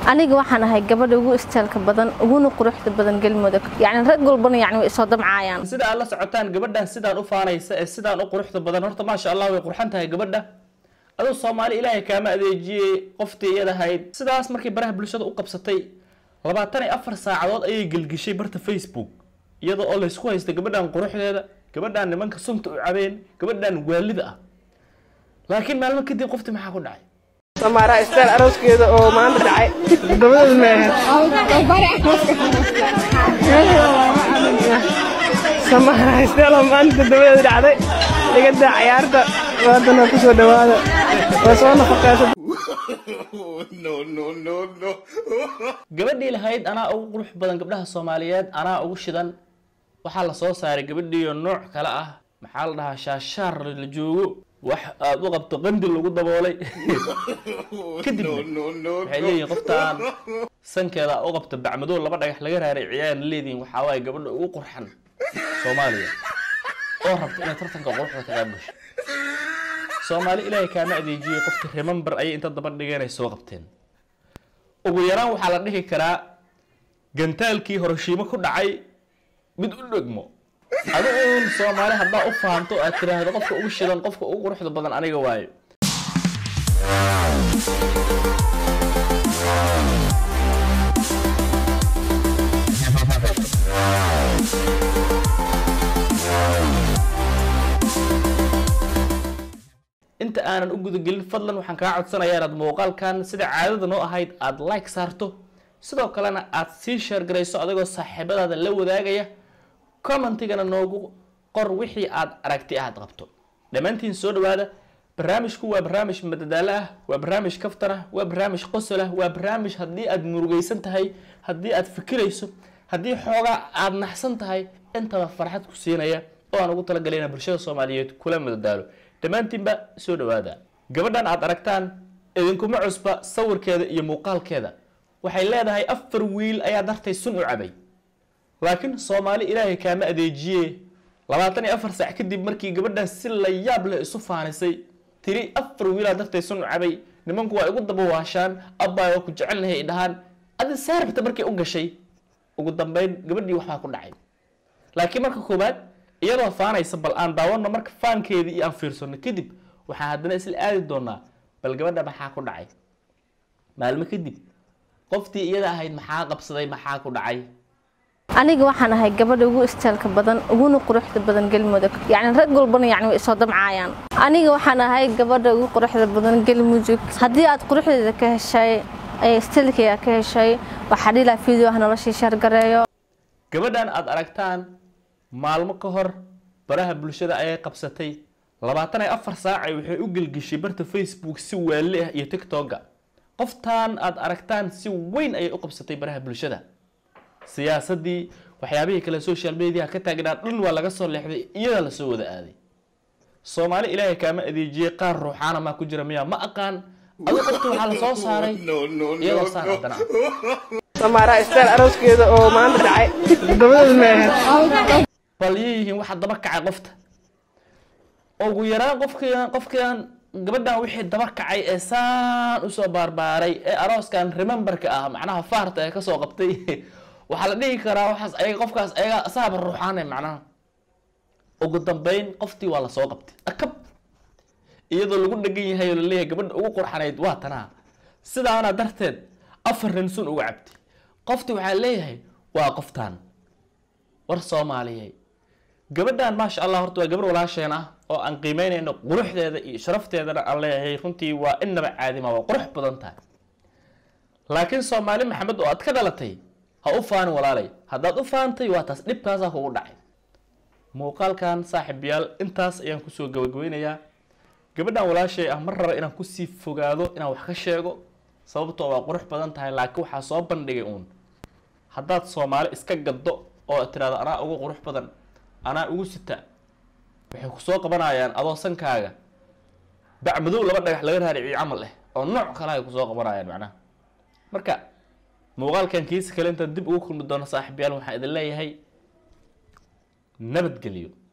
aniga waxaan ahay gabadha ugu istaalka badan uguna quruxda badan galmudug yacni rag walbana yacni way isoo damcaayaan sida aad la socotaan gabadhan sidaan u faanaysa ee sidaan u quruxda badan horta maasha allah way qurxan tahay gabadha aduu soomaali ilaahay kaama adeejiyey qoftii iyadahayd sidaas markay baraha bulshada u qabsatay labaatan iyo afar saacadood ayay gelgishay barta facebook iyadoo oo laysku haysta gabadhan quruxdeeda gabadhan nimanka sunta u cabeen gabadhan waalida ah laakiin maalmo kadib qoftii maxaa ku dhacay samaara istaal arooskeeda oo maanta dhacay toddobadeed meehe samaara istaal oo maanta toddobadeed dhacday dhigada cayaarta waadana ku soo dhawaada waa soo nafaqeysa gabadhii lahayd anaa ugu qurux badan gabdhaha soomaaliyeed anaa ugu shidan waxaa la soo saaray gabadhiiyo nooc kale ah maxaa la dhahaa shaashaar la joogo wax aad u qabto qandi lagu daboolay kadibna waxay leeyihin qoftaan sankeeda u qabta bacmadow laba dhagax laga raaray ciyaan leedihin waxaa waaye gabadha ugu qurxan soomaaliya oo rabta inay tartanka quruxda ka qayb gasho soomaali ilaahay kaama adeejiyey qofka remember ayay inta daba dhigeen ay soo qabteen ugu yaraan waxaa la dhihi karaa gantaalkii horoshiimo ku dhacay mid u dhegmo adigu soomaali haddaa u fahanto aad tiraahdo qofka ugu shidan qofka ugu quruxda badan aniga waayo inta aanan u gudagelin fadlan waxaan kaa codsanayaa inaad muuqaalkan sida caadada noo ahayd aada like saarto sidoo kalena aad sii sheergarayso adigoo saaxiibadaada la wadaagaya commentigana noogu qor wixii aad aragti aad qabto dhammaantiin soo dhawaada barnaamijku waa barnaamij madadaalo ah waa barnaamij kaftan ah waa barnaamij qosol ah waa barnaamij haddii aad murugaysan tahay haddii aad fikirayso haddii xoogaa aad naxsan tahay intaba farxad ku siinaya oo aan ugu talagalay inaan bulshada soomaaliyeed kula madadaalo dhammaantiinba soo dhawaada gabadhan aad aragtaan idinkuma cusba sawirkeeda iyo muuqaalkeeda waxay leedahay afar wiil ayaa dartay sun u cabay laakiin soomaali ilaahay kaama adeejiye labaatan iyo afar saac kadib markii gabadhan si la yaab leh isu faanisay tiri afar wiilaa dartay sun u cabay nimanku waa igu dabawaashaan abbaa waa ku jecelnahay ay dhahaan adi saarabta markay u gashay ugu dambeyn gabadhii waxbaa ku dhacay laakiin marka koowaad iyadoo faanaysa bal aan daawano marka faankeedii iyo aan fiirsano kadib waxaan haddana isla aadi doonaa bal gabadha maxaa ku dhacay maalmo kadib qoftii iyada ahayd maxaa qabsaday maxaa ku dhacay aniga waxaan ahay gabadha ugu istaalka badan uguna quruxda badan galmudug yacni rag walbana yacni way isoo damcaayaan aniga waxaan ahay gabadha ugu quruxda badan galmudug haddii aad quruxdeeda ka heshay ee istilkeyga ka heshay waxaa dhilaa video ah noloshii shargareeyo gabadhan aad aragtaan maalmo ka hor baraha bulshada ayay qabsatay labaatan iyo afar saacay waxay u gelgeshay barta facebook si waali ah iyo tiktoka qoftaan aad aragtaan si weyn ayay u qabsatay baraha bulshada siyaasadii waxyaabihii kale social media ka taagnaa dhan waa laga soo leexday iyada lasoo wada aaday soomaali ilaahay kaama adeejiyey qaar ruuxaana maa ku jira miyaa ma aqaan adu qofta waxaa la soo saaray iyadoo saar haddana ah samaara istaal arooskeeda oo maanta dhacay toddobadeed meehe bal yihiin waxa daba kacay qofta ugu yaraan qofkiian qofkiian gabadhan wixii daba kacay ee saan usoo baarbaaray ee arooskan rememberka ah macnaha faarta ee kasoo qabtay waxaa la dhihi karaa waxaas ayaga qofkaas ayaga saaba ruuxaane macnaha ugu dambeyn qoftii waa lasoo qabtay akab iyadoo lagu dhegan yahay oo laleeyahay gabadha ugu qurxanayd waa tanaa sidaana darteed afar nin sun uga cabtay qoftii waxaa leeyahay waa qoftaan war soomaaliyey gabadhan maasha allah horta waa gabar walaasheen ah oo aan qiimeynayno quruxdeeda iyo sharafteedana aan leeyahay runtii waa inaba caadima waa qurux badan tahay laakiin soomaali maxamed oo aad ka dhalatay ha u faanin walaalay haddaad u faantay waa taas dhibkaasaa kugu dhacay muuqaalkan saaxiibyaal intaas ayaan kusoo gabagabeynayaa gabadhan walaashay ah mar raba inaan kusii fogaado inaan wax ka sheego sababtoo waa qurux badan tahay laakiin waxaa soo bandhigay uun haddaad soomaali iska gaddo oo tiraado anaa ugu qurux badan anaa ugu sita waxay kusoo qabanayaan adoo sankaaga bacmadow laba dhagax laga raariciyo camal eh oo nooc kale ay kusoo qabanayaan macnaha marka muuqaalkan kiisa kale intaan dib ugu kulmi doono saaxiibyaal waxaan idin leeyahay nabadgelyo